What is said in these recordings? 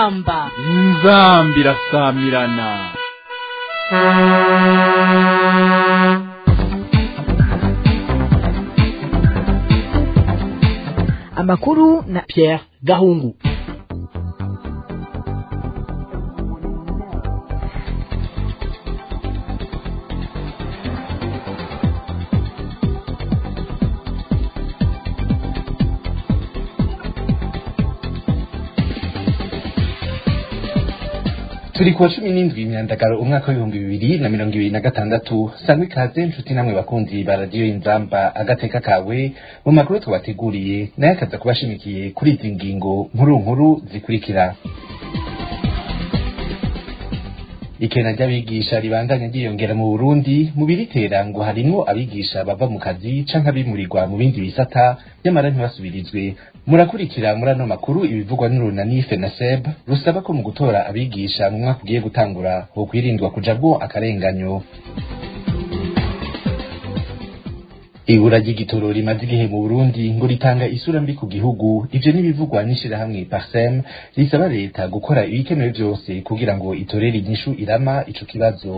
inzamba inzambi irasamirana amakuru na Pierre Gahungu turi kuwa cumi n'indwi imyandagaro umwaka w'ibihumbi bibiri na mirongo ibiri na gatandatu sangwa ikaze nshuti namwe bakunzi ba radiyo inzamba agateka kawe mu makuru tubateguriye nayo akaza kubashimikiye kuri izi ngingo nkuru nkuru zikurikira ikena ry'abigisha ribandanya ryiyongera mu burundi mu biritera ngo harimwo abigisha bava mu kazi canke abimurirwa mu bindi bisata nyamara ntibasubirizwe murakurikira muri ano makuru ibivugwa n'urunani fenaseb rusaba ko mu gutora abigisha mu mwaka ugiye gutangura hokwirindwa kujabwo akarenganyo ibura ry'igitoro rimaze igihe mu burundi ngo ritanga isura mbi ku gihugu ivyo n'ibivugwa n'ishirahamwe parsem risaba leta gukora ibikenewe vyose kugira ngo itorere inyishu irama ico kibazo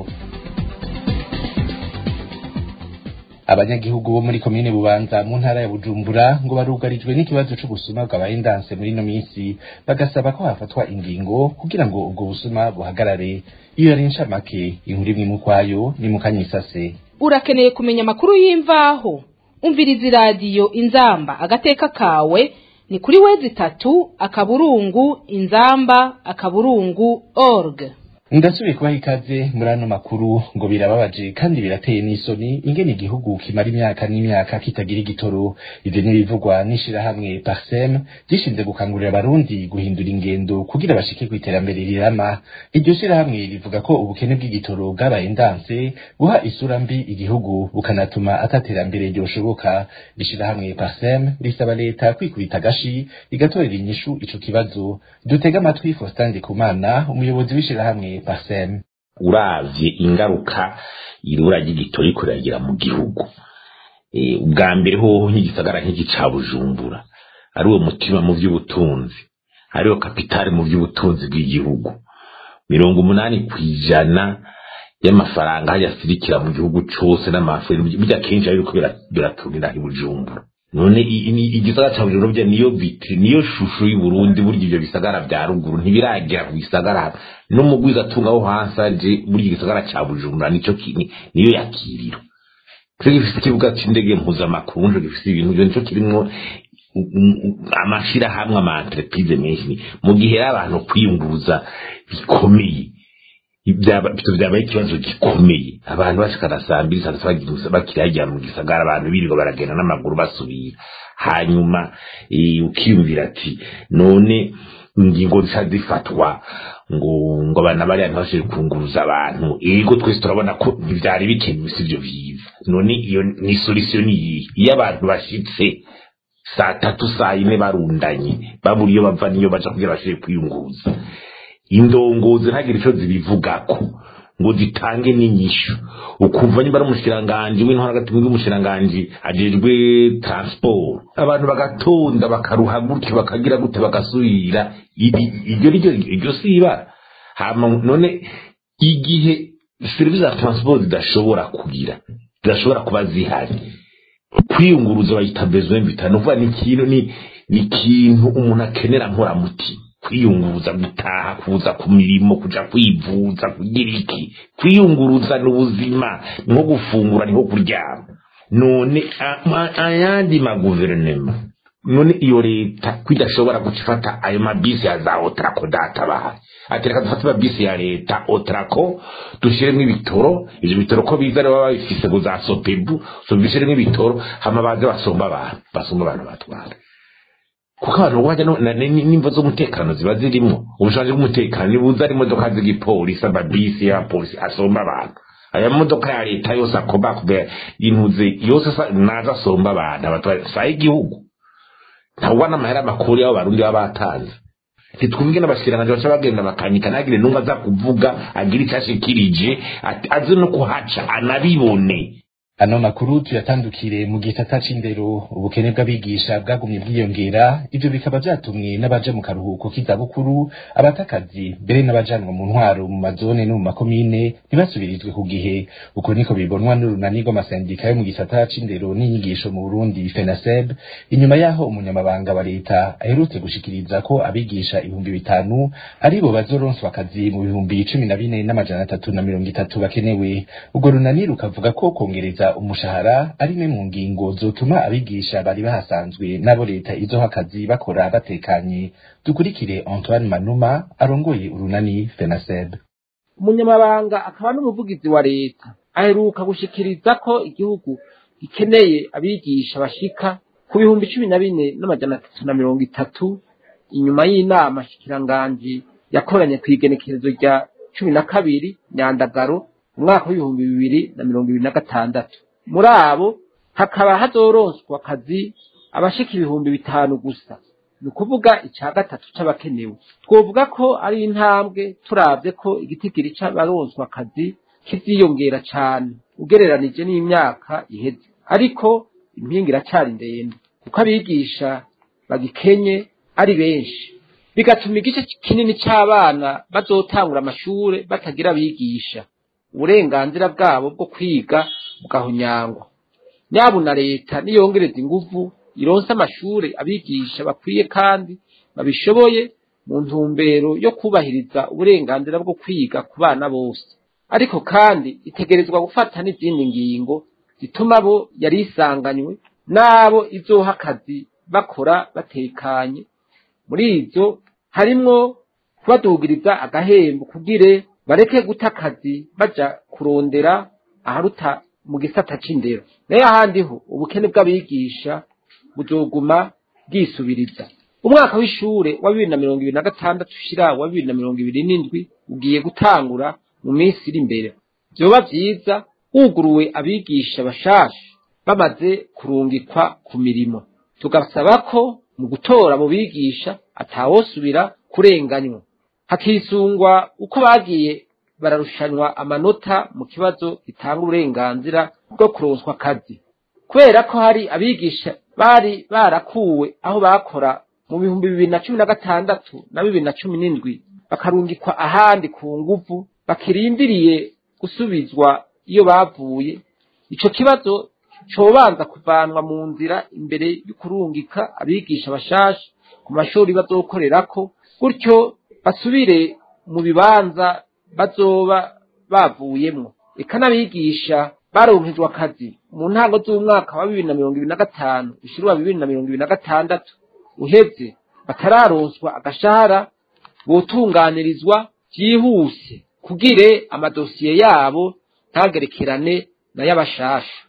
abanyagihugu bo muri komine bubanza mu ntara ya bujumbura ngo barugarijwe n'ikibazo c'ubusuma bwabaye ndanse muri ino minsi bagasaba ko hafatwa ingingo kugira ngo ubwo busuma buhagarare iyo yari incamake inkuru imwe mu kwayo ni mu kanyisase urakeneye kumenya amakuru y'imvaho umviriza iradiyo inzamba agateka kawe ni kuri wezi itatu akaburungu inzamba akaburungu org ndasubiye kubaha ikaze muri ano makuru ngo birababaje kandi birateye n'isoni ingene igihugu kimara imyaka n'imyaka kitagira igitoro ivyo n'ibivugwa n'ishirahamwe parsem gishinze gukangurira abarundi guhindura ingendo kugira bashike kw'iterambere rirama iryo shirahamwe rivuga ko ubukene bw'igitoro bwabaye ndanse guha isura mbi igihugu bukanatuma ataterambere ryoshoboka ishirahamwe parsem risaba leta kwikubita agashi igatorera inyishu ico kibazo dutega amatwi Faustin Ndikumana umuyobozi w'ishirahamwe parsem uravye ingaruka irura ry'igitoro riko riragira mu gihugu ubwa mbere hoho nk'igisagara nk'iki ca bujumbura ari uwo mutima mu vy'ubutunzi ariwo kapitali mu vy'ubutunzi bw'igihugu mirongo umunani kw'ijana y'amafaranga hariya asirikira mu gihugu cose n'amafuri burya kenshi ariko biratunira i bujumbura none igisagara ca bujumbura burya niyo vitri niyo shusho y'uburundi burya ivyo bisagara vya ruguru ntibiragera ku gisagara n'umugwiza atunga wo hasi aje burya igisagara ca bujumbura nico niyo yakiriro cyo gifise ikibuga c'indege mpuzamakungu nico gifise ibintu vyo nico kirimwo amashirahamwe ama entreprise menshi mu gihe rero abantu kwiyunguruza bikomeye ibyo byabaye ikibazo gikomeye abantu bashikana saa mbiri saa tatu bakirajya mu gisagara abantu birirwa baragenda n'amaguru basubira hanyuma ukiyumvira ati none ingingo zica zifatwa ngo ngo abana bariya ntibashobore kunguruza abantu ego twese turabona ko ntivyari bikenewe sivyo vyiza none iyo ni solution niyihe iyo abantu bashitse saa tatu saa yine barundanye babura iyo bava niyo baja kugira bashobore kwiyunguruza indongozi ntagire ico zibivugako ngo zitange n'inyishu ukumva nyimba ari umushikiranganji w'intwara hagati w'umushikiranganji ajejwe transport abantu bagatonda bakaruha gutyo bakagira gute bagasubira iryo ryo iryo siba hama none igihe serivisi za transport zidashobora kugira zidashobora kuba zihari kwiyunguruza bayita besoin vital nuvuga ni ikintu ni ni ikintu umuntu akenera nkoramutima kwiyunguruza gutaha kuza ku mirimo kuja kwivuza kugira iki kwiyunguruza ni ubuzima nko gufungura niho kuryama none ayandi maguverinema none iyo leta kwidashobora gucifata ayo mabisi ya za otrako databahaye ati reka dufate amabisi ya leta otrako dushiremo ibitoro ivyo bitoro ko biza rero baba bifise ngo za sopebu so bishiremo ibitoro hama baze basomba abantu basomba abantu batwara kuko abantu wajya n'imvo z'umutekano ziba zirimo ubushobozi bw'umutekano nibuza ari imodoka z'igipolisi amabisi y'abapolisi asomba abantu aya modoka ya leta yose akomba kubera intuze yose naza asomba abantu abatwara saa y'igihugu ntawuba n'amahera makuru y'abo barundi baba batanze ntitwumve n'abashikiranganje baca bagenda bakanyika ntagire n'umwe aza kuvuga agira icyo ashikirije aze no kuhaca anabibone ano makuru tuyatandukire mu gisata c'indero ubukene bw'abigisha bwagumye bwiyongera ivyo bikaba vyatumwe n'abaje mu karuhuko k'izabukuru abatakazi mbere n'abajanwa mu ntwaro mu mazone no mu makomine ntibasubirizwe ku gihe uko niko bibonwa n'urunani rw'amasendika yo mu gisata c'indero n'inyigisho mu burundi fenaseb inyuma yaho umunyamabanga wa leta aherutse gushikiriza ko abigisha ibihumbi bitanu aribo bazoronswa akazi mu bihumbi cumi na bine n'amajana atatu na mirongo itatu bakenewe urwo runani rukavuga ko kongereza umushahara ari imwe mu ngingo zotuma abigisha bari bahasanzwe n'abo leta izoha akazi bakora batekanye dukurikire antoine manuma arongoye urunani fenaseb umunyamabanga akaba n'umuvugizi wa leta aheruka gushikiriza ko igihugu gikeneye abigisha bashika ku bihumbi cumi na bine n'amajana atatu na mirongo itatu inyuma y'inama shikiranganji yakoranye ku igenekerezo rya cumi na kabiri nyandagaro mu mwaka w'ibihumbi bibiri na mirongo ibiri na gatandatu muri abo hakaba hazoronswa akazi abashika ibihumbi bitanu gusa ni ukuvuga icya gatatu c'abakenewe twovuga ko ari intambwe turavye ko igitigiri c'abaronswa akazi kiziyongera cane ugereranije n'imyaka iheze ariko impinga iracari ndende kuko abigisha bagikenye ari benshi bigatuma igice kinini c'abana bazotangura amashure batagira abigisha uburenganzira bwabo bwo kwiga bugahonyangwa nyabo na leta niyongereza inguvu ironse amashure abigisha bakwiye kandi babishoboye mu ntumbero yo kubahiriza uburenganzira bwo kwiga ku bana bose ariko kandi itegerezwa gufata n'izindi ngingo zituma bo yari isanganywe n'abo izoha akazi bakora batekanye muri izo harimwo kubadugiriza agahembo kugire bareke guta akazi baja kurondera aharuta mu gisata c'indero nayo ahandi ho ubukene bw'abigisha buzoguma bwisubiriza umwaka w'ishure wa bibiri na mirongo ibiri na gatandatu ushira wa bibiri na mirongo ibiri n'indwi ugiye gutangura mu minsi iri imbere vyoba vyiza huguruwe abigisha bashasha bamaze kurungikwa ku mirimo tugasaba ko mu gutora abo bigisha atawosubira kurenganywa hakisungwa uko bagiye bararushanwa amanota mu kibazo gitanga uburenganzira bwo kuronswa akazi kubera ko hari abigisha bari barakuwe aho bakora mu bihumbi bibiri na cumi na gatandatu na bibiri na cumi n'indwi bakarungikwa ahandi ku nguvu bakirindiriye gusubizwa iyo bavuye ico kibazo cobanza kuvanwa mu nzira imbere y'ukurungika abigisha bashasha ku mashuri bazokorerako gutyo basubire mu bibanza bazoba bavuyemwo eka n'abigisha baronkejwe akazi mu ntango z'umwaka wa bibiri na mirongo ibiri na gatanu ushira wa bibiri na mirongo ibiri na gatandatu uheze batararonswa agashahara botunganirizwa vyihuse kugire amadosiye yabo ntagerekerane na y'abashasha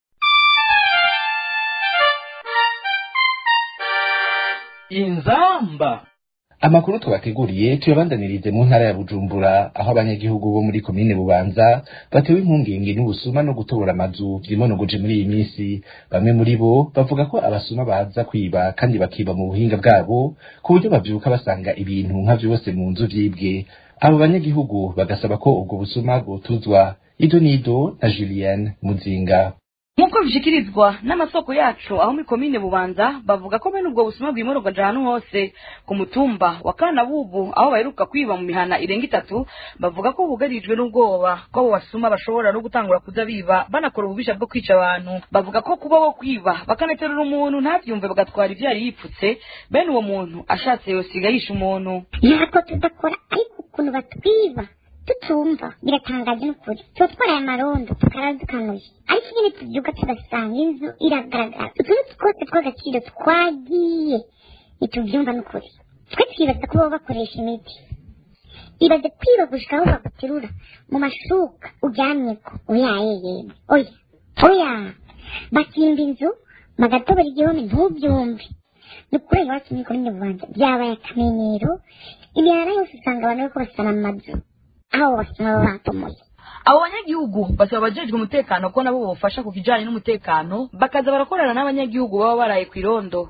inzamba amakuru tubateguriye tuyabandanirize mu ntara ya bujumbura aho abanyagihugu bo muri komine bubanza batewe impungenge n'ubusuma no gutobora amazu vyimonogoje muri iyi minsi bamwe muri bo bavuga ko abasuma baza kwiba kandi bakiba mu buhinga bwabo ku buryo bavyuka basanga ibintu nka vyose mu nzu vyibwe abo banyagihugu bagasaba ko ubwo busuma bwotuzwa ido nido na julienne muzinga nk'uko bishikirizwa n'amasoko yacu aho muri komine bubanza bavuga ko bene ubwo busuma bwimurwaje ahantu hose ku mutumba wa kanabubu aho baheruka kwiba mu mihana irenga itatu bavuga ko bugarijwe n'ubwoba ko abo basuma bashobora no gutangura kuza biba banakora ububisha bwo kwica abantu bavuga ko kuba bo kwiba bakanaterura umuntu ntabyumve bagatwara ibyo yari yipfutse bene uwo muntu ashatse yosiga yisha umuntu ntabwo tudakora ariko ukuntu batwiba tutumva biratangaje n'ukuri tuba twaraye amarondo tukara dukanuye ariko nyine tubyuka tugasanga inzu iragaragara utuntu twose tw'agaciro twagiye ntitubyumva n'ukuri twe twibaza ko baba bakoresha imiti ibaze kwiba gushika aho baguterura mu mashuka uryamyeko oyaye yemwe oya oya bakimba inzu bagatobora igihome ntubyumve ni ukuri iwacu muri komine bubanza byabaye akamenyero imihana yose usanga abantu bariko basana amazu aho basoma baba batomoye abo banyagihugu basaba abajejwe umutekano ko nabo bofasha ku kijanye n'umutekano bakaza barakorana n'abanyagihugu baba baraye ku irondo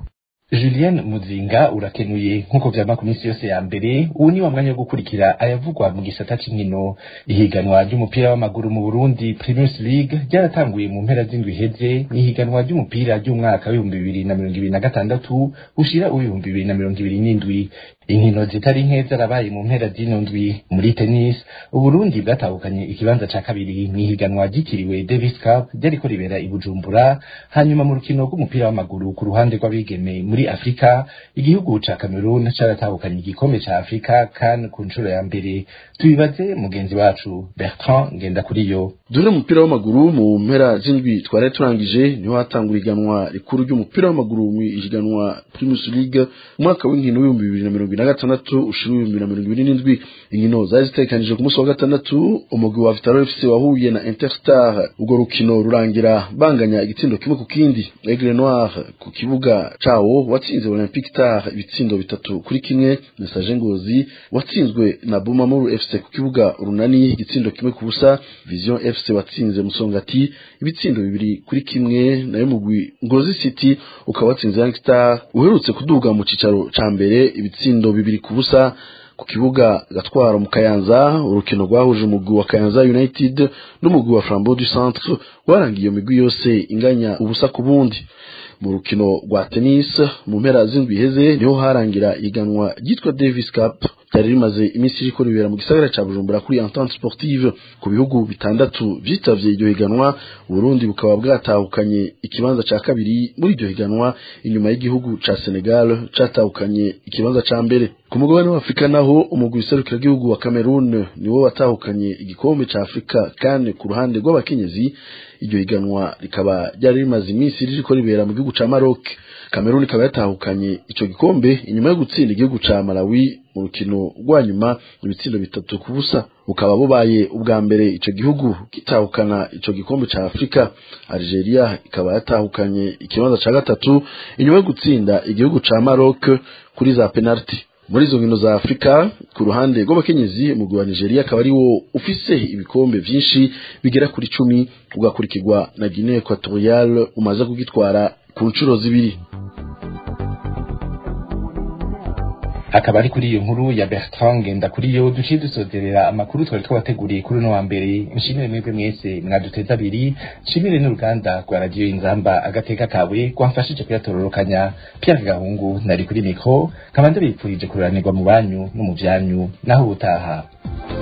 Julien Muzinga urakenuye nk'uko vyama ku minsi yose ya mbere ubu ni wa mwanya wo gukurikira ayavugwa mu gisata c'inkino ihiganwa ry'umupira w'amaguru mu Burundi Primus League ryaratanguye mu mpera z'indwi iheze n'ihiganwa ry'umupira ry'umwaka w'ibihumbi bibiri na mirongo ibiri na gatandatu ushira uw'ibihumbi bibiri na mirongo ibiri n'indwi inkino zitari nke zarabaye mu mpera zino ndwi muri tennis uburundi bwatahukanye ikibanza ca kabiri mw'ihiganwa ryitiriwe davis cup ryariko ribera i bujumbura hanyuma mu rukino rw'umupira w'amaguru ku ruhande rw'abigeme muri afurika igihugu ca cameroon caratahukanye igikombe ca afurika kan ku nshuro ya mbere tubibaze mugenzi wacu bertrand ngendakuriyo dore umupira w'amaguru mu mpera z'indwi twari turangije niho hatangura iganwa rikuru ry'umupira w'amaguru mu ihiganwa primus league umwaka w'inkino w'ibihumbi bibiri na mirongo ibiri na gatandatu ushira ibihumbi bibiri na mirongo ibiri n'indwi inkino zari zitegekanije ku munsi wa gatandatu umugwi wa vitaro fc wahuye na interstar urwo rukino rurangira banganya igitsindo kimwe ku kindi aigle noir ku kibuga cawo watsinze olympique star ibitsindo bitatu kuri kimwe message ngozi watsinzwe na bumamuru fc ku kibuga urunani igitsindo kimwe ku busa vision fc watsinze musongati ibitsindo bibiri kuri kimwe nayo mugwi ngozi city ukaba watsinze young star uherutse kuduga mu cicaro ca mbere ibitsindo bibiri ku busa ku kibuga gatwaro mu kayanza urukino rwahuje umugwi wa kayanza united n'umugwi wa flambeau du centre warangiye iyo migwi yose inganya ubusa ku bundi mu rukino rwa tennis mu mpera z'indwi iheze niho harangira iganwa ryitwa davis cup ryari rimaze iminsi ririko ribera mu gisagara ca bujumbura kuri entente sportive ku bihugu bitandatu vyitavye iryo higanwa uburundi bukaba bwatahukanye ikibanza ca kabiri muri iryo higanwa inyuma y'igihugu ca senegal catahukanye ikibanza ca mbere ku mugabane wa afurika naho umugwi w'iserukiragihugu wa cameroon niwo watahukanye igikombe ca afurika kandi ku ruhande rw'abakenyezi iryo higanwa rikaba ryari rimaze iminsi ririko ribera mu gihugu ca maroc cameroon ikaba yatahukanye ico gikombe inyuma yo gutsinda igihugu ca malawi mu rukino rwa nyuma ibitsindo bitatu ku busa bukaba bubaye ubwa mbere ico gihugu gitahukana ico gikombe ca afurika algeria ikaba yatahukanye ikibanza ca gatatu inyuma yo gutsinda igihugu ca maroc kuri za penalty muri izo nkino za afurika ku ruhande rw'abakenyezi umugwi wa nigeria akaba ari wo ufise ibikombe vyinshi bigera kuri cumi ugakurikirwa na guinee equatorial umaze kugitwara ku nshuro zibiri akaba ari kuri iyo nkuru ya Bertrand Ngendakuriyo duciye dusozerera amakuru twari twabateguriye kuri uno wa mbere nshimire mwebwe mwese mwaduteza abiri nshimire n'uruganda rwa radiyo inzamba agateka kawe rwamfashije kuyatororokanya Pierre Gahungu nari kuri mikro nkaba ndabipfurije kururanirwa mu banyu no mu vyanyu naho ubutaha